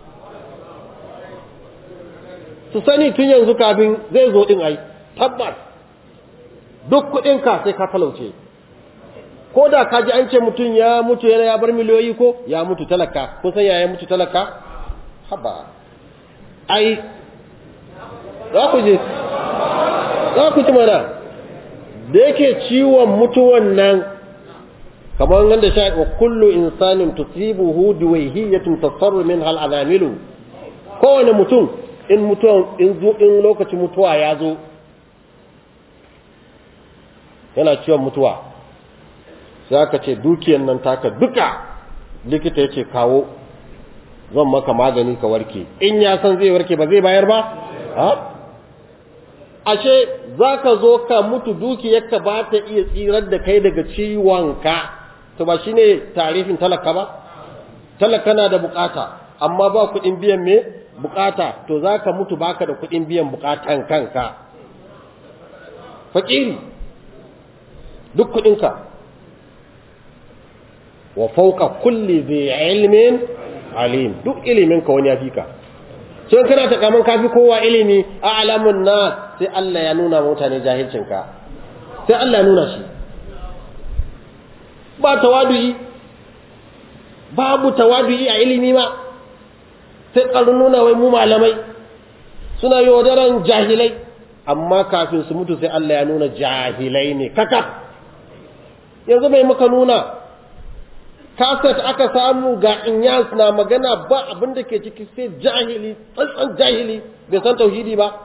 su sani tun yanzu kafin zai zo din ai tabbas duk kuɗinka sai ka talauce ko da ka ji an ce mutum ya mutu yana ya bar miliyoyi ko ya mutu talaka ko san ya mutu talaka haba ai za ku ji za ku ji mana da yake ciwon mutuwan nan kamar wanda sha wa kullu insanin tusibuhu duwayhiyatun tasarru min hal azamilu kowane mutum in mutuwa in zo in lokacin mutuwa ya zo yana ciwon mutuwa sai aka ce dukiyar nan taka duka likita ya ce kawo zan maka magani ka warke in ya san zai warke ba zai bayar ba ha ashe za ka zo ka mutu dukiyarka ba ta iya tsirar da kai daga ciwonka to ba shine tarifin talaka ba talaka na da bukata amma ba kuɗin biyan me bukata to za ka mutu baka da kuɗin biyan bukatan kanka fakiri duk kuɗinka wa fauka kulli zai ilmin alim duk iliminka wani ya fi ka sai kana ta kaman kafi kowa ilimi a alamun na sai Allah ya nuna mutane jahilcinka sai Allah ya nuna shi ba tawadu'i babu tawadu'i a ilimi ma sai ƙarun nuna wai mu malamai suna yi wadaran jahilai amma kafin su mutu sai Allah ya nuna jahilai ne kaka yanzu mai muka nuna kaset aka samu ga inyas na magana ba abin da ke ciki sai jahili tsantsan jahili bai san tauhidi ba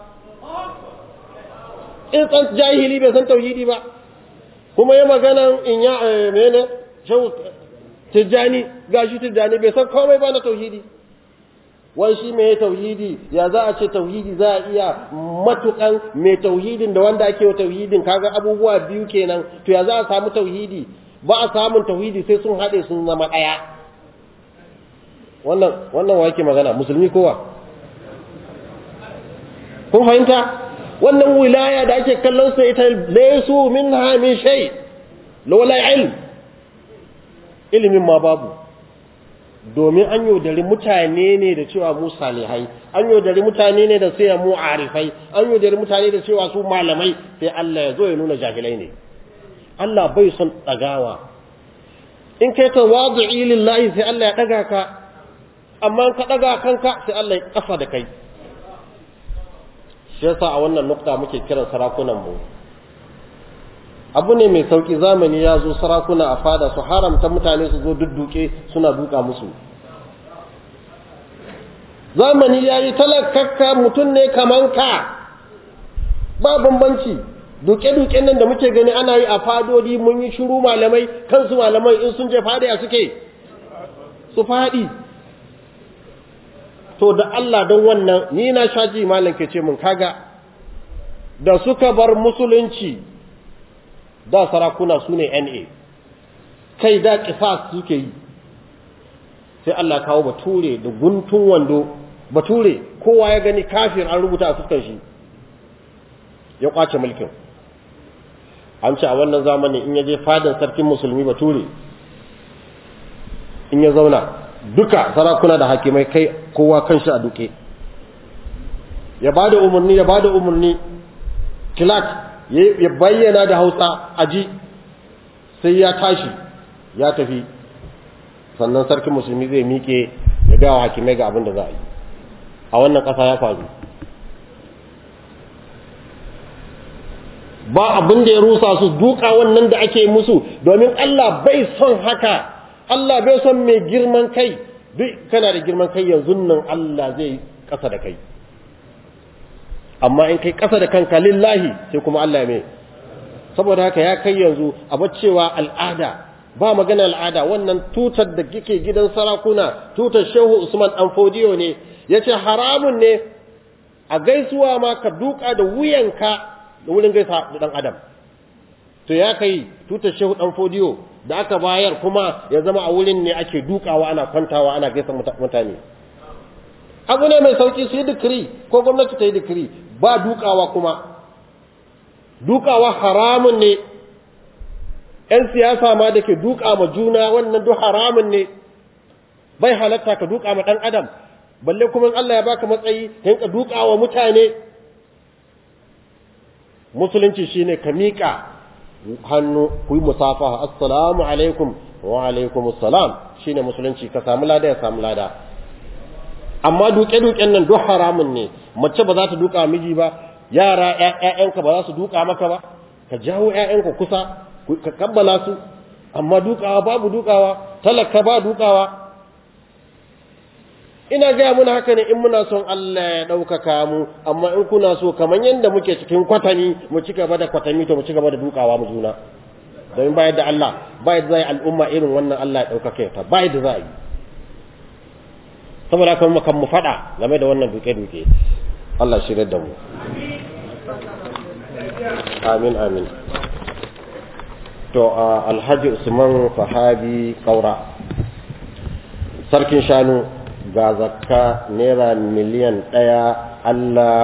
in tsan jahili bai san tauhidi ba kuma ya magana inya mene shau tijjani gashi tijjani bai san komai ba na tauhidi wai shi mai tauhidi ya za a ce tauhidi za a iya matukan mai tauhidin da wanda ake wa tauhidin kaga abubuwa biyu kenan to ya za a samu tauhidi ba a samun tauhidi sai sun haɗe sun zama ɗaya wannan wannan wa yake magana musulmi kowa kun fahimta wannan wilaya da ake kallon sa ita laysu minha min shay lawla ilm ilimin ma babu domin an yaudari mutane ne da cewa mu salihai an yaudari mutane ne da sai mu arifai an yaudari mutane da cewa su malamai sai Allah ya zo ya nuna jahilai ne Allah bai son ɗagawa in kai ta wadu'i lillahi sai Allah ya ɗaga ka amma ka ɗaga kanka sai Allah ya ƙasa da kai shi yasa a wannan nukta muke kiran sarakunan mu abu ne mai sauki zamani ya zo sarakuna a fada su haramta mutane su zo dudduke suna duka musu zamani ya yi talakakka mutum ne kaman ka ba bambanci duke-duken nan da muke gani ana yi a fadodi mun yi shiru malamai kansu malamai in sun je fadi a suke su fadi to da Allah don wannan ni na shaji malam ke ce mun kaga da suka bar musulunci da sarakuna su ne NA kai da kisas suke yi sai Allah kawo bature da guntun wando bature kowa ya gani kafir an rubuta a fuskar shi ya kwace mulkin an ce a wannan zamani in ya je fadin sarkin musulmi bature in ya zauna duka sarakuna da hakimai kai kowa kan shi a duke ya bada umarni ya bada umarni kilat ya bayyana da hausa aji sai ya tashi ya tafi sannan sarkin musulmi zai miƙe ya ga wa hakimai ga abin da za a yi a wannan ƙasa ya faru ba abin da ya rusa su duka wannan da ake musu domin Allah bai son haka Allah bai son mai girman kai duk kana da girman kai yanzu nan Allah zai ƙasa da kai amma in kai ƙasa da kanka lillahi sai kuma Allah mai saboda haka ya kai yanzu a cewa al'ada ba magana al'ada wannan tutar da kike gidan sarakuna tutar shehu usman dan fodiyo ne yace haramun ne a gaisuwa ma ka duka da wuyanka da wurin gaisa da dan adam to ya kai tutar shehu dan fodiyo da aka bayar kuma ya zama a wurin ne ake dukawa ana kwantawa ana gaisa mutane abu ne mai sauki su yi dikiri ko gwamnati ta yi dikiri ba dukawa kuma dukawa haramun ne ‘yan siyasa ma da ke duka ma juna wannan duk haramun ne bai halatta ka duka ma ɗan adam balle kuma Allah ya baka matsayi ka duka wa mutane musulunci shine ka miƙa hannu ku yi musafaha assalamu alaikum wa alaikum assalam shine musulunci ka samu lada ya samu lada amma duke-duken nan duk haramun ne mace ba za ta duka miji ba yara ƴaƴanka ba za su duka maka ba ka jawo ƴaƴanka kusa ka kabbala su amma dukawa babu dukawa talaka ba dukawa ina gaya muna haka ne in muna son Allah ya ɗaukaka mu amma in kuna so kamar yadda muke cikin kwatami mu ci gaba da kwatami to mu ci gaba da dukawa mu juna domin bayar da Allah bayar da zai al'umma irin wannan Allah ya ɗaukaka ta bayar da za a yi saboda haka mu kan mu faɗa game da wannan duke-duke Allah shirya da mu amin amin to alhaji usman sahabi kaura sarkin shanu ga zakka naira miliyan ɗaya Allah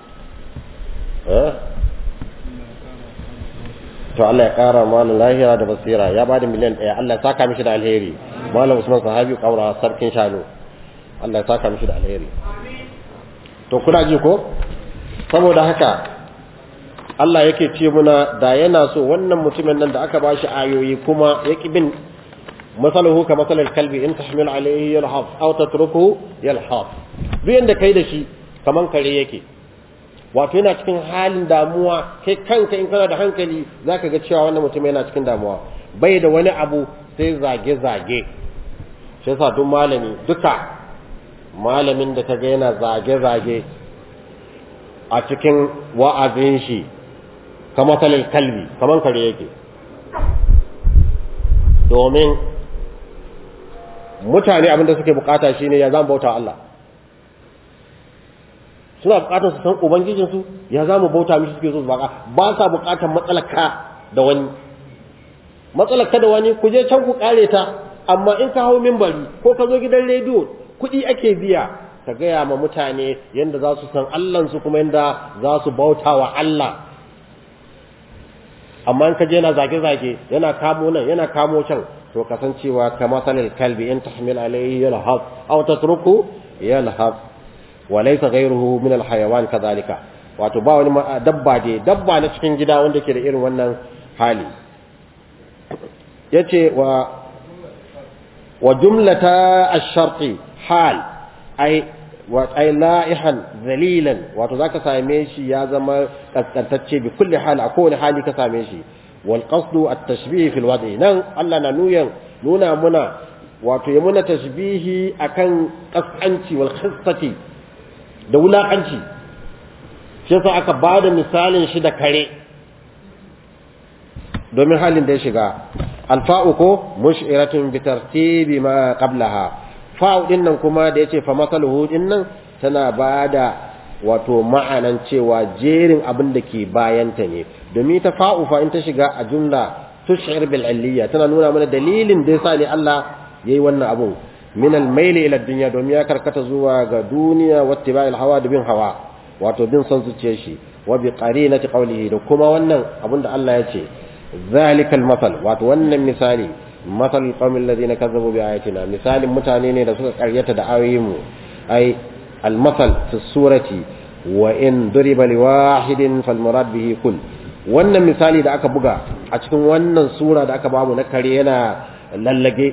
to Allah ya ƙara malam lahira da basira ya bada miliyan ɗaya Allah ya saka mishi da alheri malam usman sahabi kaura sarkin shanu Allah ya saka mishi da alheri to kuna ji ko saboda haka Allah yake ce muna da yana so wannan mutumin nan da aka bashi ayoyi kuma ya bin masaluhu ka masalal kalbi in tahmil alayhi yalhaf aw tatruku yalhaf duk yanda kai da shi kaman kare yake wato yana cikin halin damuwa kai kanka in kana da hankali zaka ga cewa wannan mutum yana cikin damuwa bai da wani abu sai zage zage shi yasa duk malami duka malamin da kaga yana zage zage a cikin wa'azin shi kama talil kalbi kaman kare yake domin mutane abinda suke bukata shine ya zama bauta Allah suna bukatar su san ubangijinsu ya zama bauta mishi suke so su baka ba sa bukatar matsalaka da wani matsalaka da wani ku je can ku kare ta amma in ka hau minbari ko ka zo gidan rediyo kuɗi ake biya ka gaya ma mutane yadda za su san Allahnsu kuma yadda za su bauta wa Allah amma in ka je yana zage-zage yana kamo nan yana kamo can to kasancewa ka masalil kalbi in tahmil alayhi yalhaf aw tatruku yalhaf wa laysa ghayruhu min alhayawan kadhalika wato ba wani dabba dai dabba na cikin gida wanda ke da irin wannan hali yace wa wa jumlata ash-sharti hal ai wa ai la'ihan zalilan wato zaka same shi ya zama kaskantacce bi kulli hal a kowane hali ka same shi wal qasdu at tashbih fil wad'i nan Allah na nuyan nuna muna wato ya muna tashbihi akan kaskanci wal khissati da wulakanci shi yasa aka bada misalin shi da kare domin halin da ya shiga alfa'u ko mush'iratun bi tartibi ma qablaha fa'u din nan kuma da yace fa masaluhu din nan tana bada wato ma'anan cewa jerin abin da ke bayanta ne domin ta fa'u fa in ta shiga a jumla tush'ir bil aliyya tana nuna mana dalilin da yasa ne Allah yayi wannan abun min al mail ila dunya domin ya karkata zuwa ga duniya wattiba'il hawa da bin hawa wato bin son zuciyar shi wa bi qarinati qawlihi da kuma wannan abin da Allah ya ce zalikal masal wato wannan misali مثل القوم الذين كذبوا بآياتنا مثال متاني ne da suka karyata da ayoyin mu ai المثل في السورة وإن ضرب لواحد فالمراد به كل wannan misali da aka buga a cikin wannan sura da aka bamu na kare yana lallage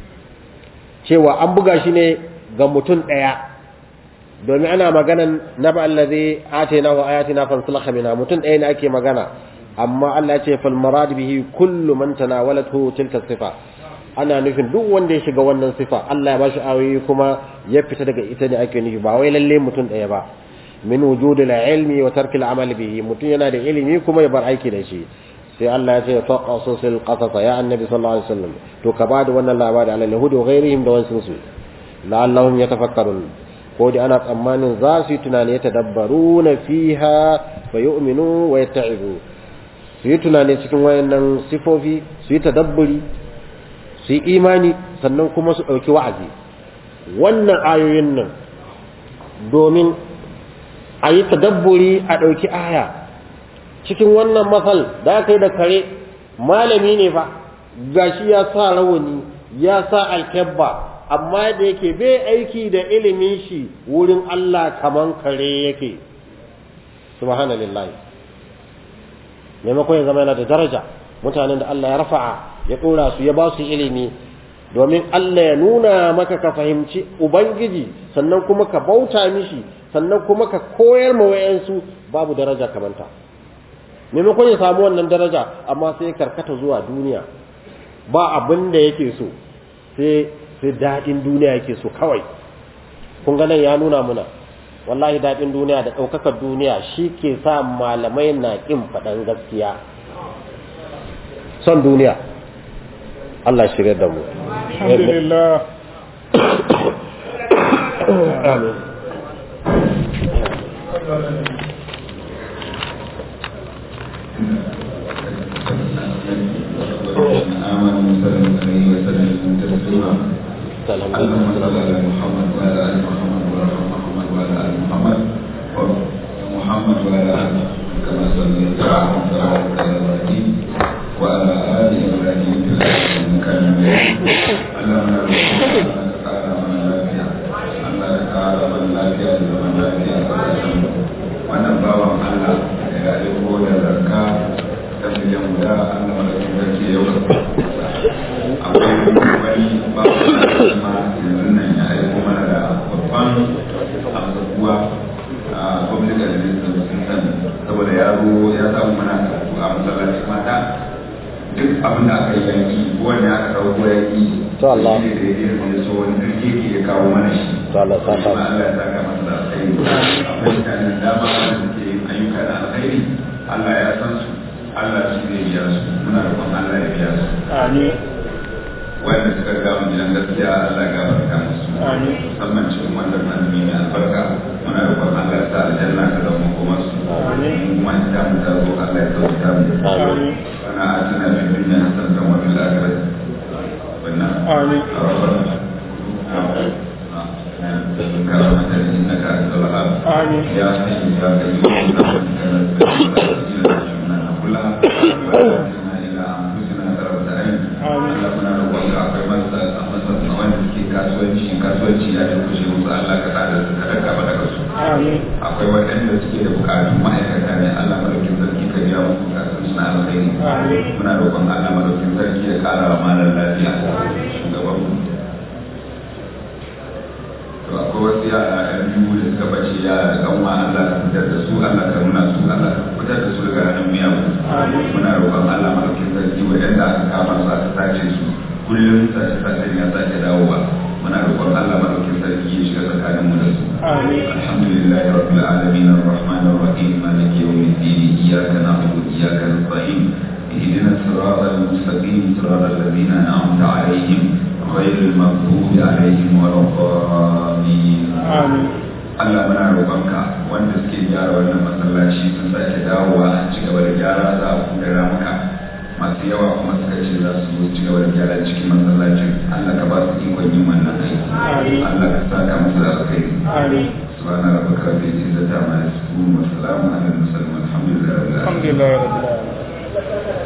cewa an buga shi ne ga mutum ɗaya domin ana maganan na ba allazi atina wa ayatina fansalakha minha mutum ɗaya ne ake magana amma Allah ya ce fal marad bihi kullu man tanawalathu tilka sifa ana nufin duk wanda ya shiga wannan sifa Allah ya bashi ayoyi kuma ya fita daga ita ne ake nufi ba wai lalle mutum ɗaya ba min wujudil ilmi wa tarkil amal bihi mutum yana da ilimi kuma ya bar aiki da shi sai Allah ya ce faqasul qasas ya annabi sallallahu alaihi wasallam to ka bada wannan labari ala yahudi wa ghairihim da wasu su la'allahum yatafakkarun ko da ana tsammanin za su yi tunani ya tadabbaruna fiha fa yu'minu wa yatta'ibu su yi tunani cikin wayannan sifofi su yi tadabburi su yi imani sannan kuma su ɗauki wa'azi wannan ayoyin nan domin a yi tadabburi a ɗauki aya cikin wannan matsal da aka yi da kare malami ne fa gashi ya sa rawani ya sa alkebba amma da yake bai aiki da ilimin shi wurin Allah kaman kare yake subhanallahi maimakon ya zama yana da daraja mutanen da Allah ya rafa'a ya ɗora su ya ba su ilimi domin Allah ya nuna maka ka fahimci ubangiji sannan kuma ka bauta mishi sannan kuma ka koyar ma wayansu babu daraja kamanta maimakon ya samu wannan daraja amma sai karkata zuwa duniya ba abin da yake so sai sai daɗin duniya yake so kawai kun ga nan ya nuna muna wallahi daɗin duniya da ɗaukakar duniya shi ke sa malamai na ƙin faɗan gaskiya son duniya Allah shirya da mu alhamdulillah amin آمنوا وسلم عليه وسلم تسليما اللهم صل على محمد وعلى ال محمد وارحم محمد وعلى ال محمد محمد وعلى ال كما صليت على وبارك على ابراهيم وعلى ال ابراهيم في العالمين انك حميد اللهم انك تعالى من لافيا انك تعالى من لافيا من لافيا wannan bawan Allah da ya aiko da zarka ta miliyan guda Allah madaukin sarki yau akwai wani bawan Allah ma yanzu nan ya aiko mana da babban abubuwa a public administration saboda ya zo ya samu mana karatu a masallaci mata duk abin da aka yi yanki wanda aka dauko yanki To Allah. shi ne da ya yi so wani kirki ya kawo mana shi To Allah saka. Kuma Allah ya saka masa da alkhairi akwai mutanen dama wanda suke yin ayyuka da alkhairi Allah ya san su Allah shi zai biya su muna roƙon Allah ya biya su amin wanda suka gama gidan gaskiya Allah ya gafarta musu Amin. musamman cikin wannan azumi mai albarka muna roƙon Allah ya sa aljanna ta zama kuma su Amin. kuma ita mu ta zo Allah ya sauka mu amin أنا آتنا في الدنيا حسنة وفي الآخرة والنار آمين. ربنا كرامة إنك أنت الوهاب آمين. يا حي يا قيوم كلها وأنزلنا إلى أنفسنا طرفة عين آمين. اللهم نروح akwai masa masa wanda suke kasuwanci kasuwanci ya kushe musu Allah ka sa da su kada ka bada su amin akwai waɗanda suke da bukatu ma'aikata ne Allah madaukin sarki ka biya musu bukatun suna alkhairi Amin. muna roƙon Allah madaukin sarki ya ƙara wa malar lafiya shugaban mu to akwai wasu yara ɗan biyu da suka bace yara da kanwa Allah ka fitar da su Allah ka nuna su Allah ka fitar da su daga hannun miyagu Amin. muna roƙon Allah madaukin sarki waɗanda aka kama su aka sace su kullum sace sacen ya sake dawowa muna roƙon Allah madaukin sarki ya shiga tsakanin mu da su آمين الحمد لله رب العالمين الرحمن الرحيم مالك يوم الدين إياك نعبد وإياك نستعين اهدنا الصراط المستقيم صراط الذين أنعمت عليهم غير المغضوب عليهم ولا الضالين آمين Allah muna roƙonka wanda suke gyara wannan masallaci sun sake dawowa a ci gaba da gyara za a buɗe ramuka masu yawa kuma suka ce za su zo ci gaba da gyara cikin masallacin Allah ka ba su ikon yin wannan aiki Amin. Allah ka saka musu da alkhairi آمين سبحان ربك رب العزة عما يصفون وسلام على المرسلين والحمد لله رب العالمين الحمد لله رب العالمين